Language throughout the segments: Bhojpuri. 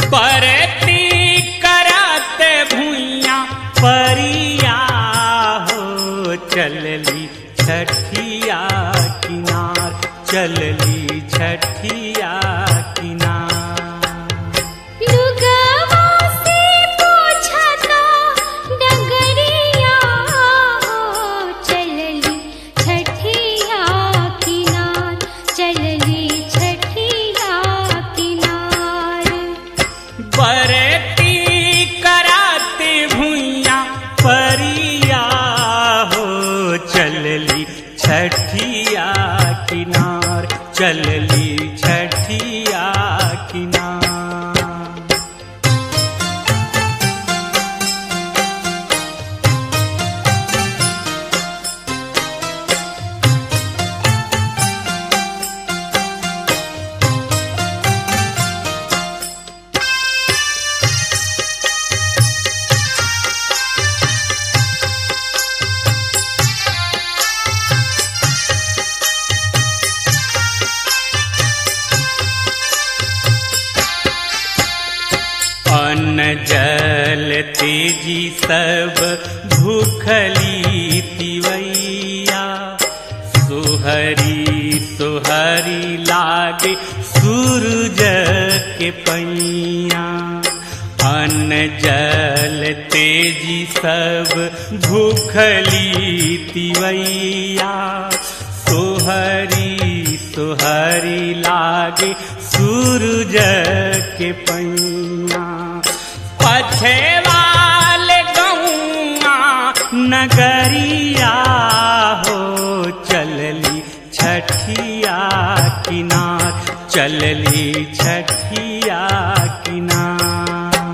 परती कराते भुइया परिया हो चलली छठिया किनार चलली छठिया किनार लुगवा से पोछता डगरिया हो चलली छठिया किनार चलली छठिया किनार बरती कराते भुइया परिया हो चलली छठिया किनार चलली छठिया किनार अन्न जल तेजी सब भूखली तिवैया सुहरी सुहरी लागे सूरज के पैया अन्न जल तेजी सब भूखली तिवैया सोहरी सोहरी लागे सूरज के पैया पछे वाले गौआ नगरिया हो चलली छठिया किनार चलली छठिया किनार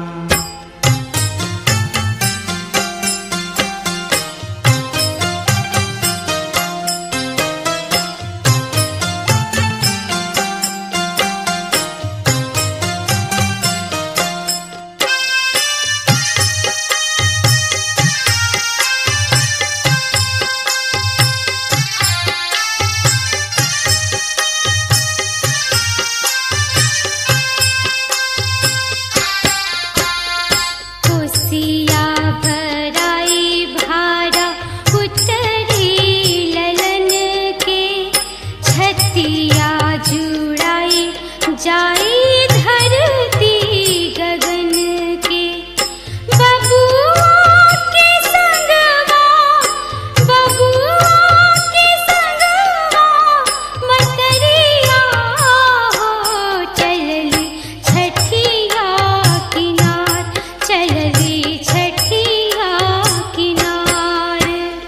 कोसिया भराई भारा उतरी ललन के छतिया जुड़ाई जाई धरती गगन के बबुआ के संगवा बबुआ के संगवा मतरिया हो चलली छठिया किनार चलली छठिया किनार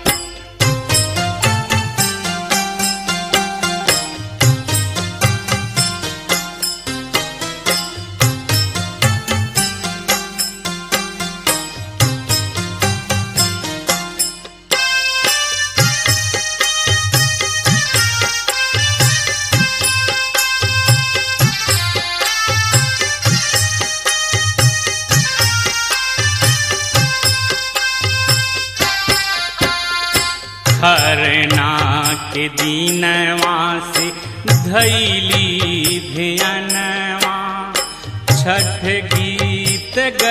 खरना के दीनवा से धैली ध्यानवा छठ गीत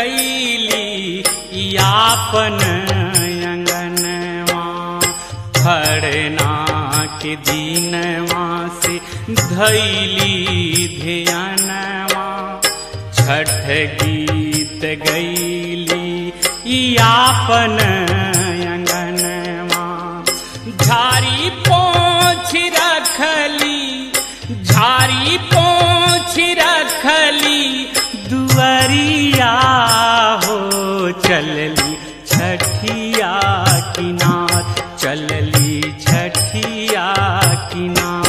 गैली यापन अंगनवा खरना के दीनवा से धैली ध्यानवा छठ गीत गैली यापन अंगनवा झारी पोछ रखली झारी पोछ रखली दुअरिया हो चलली छठिया किनार चलली छठिया किनार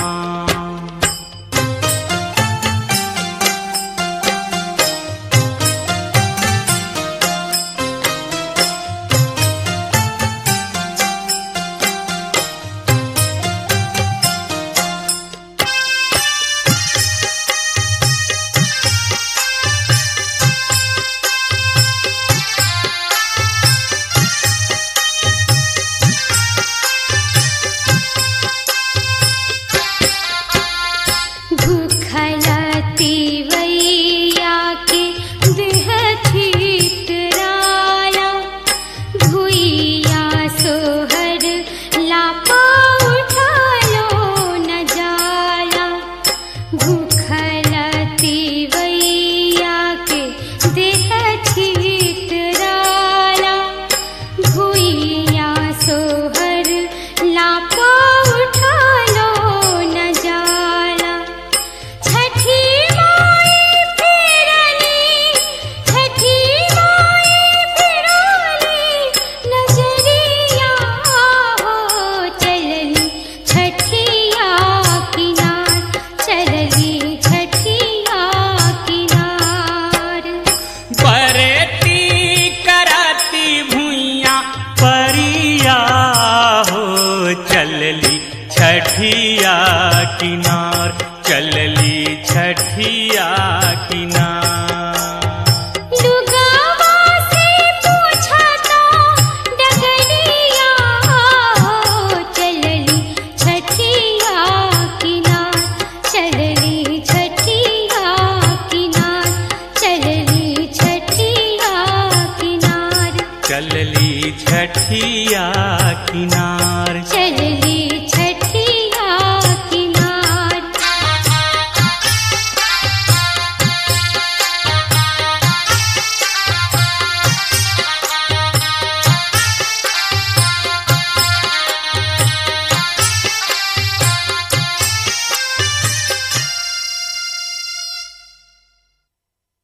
छठिया किनार चल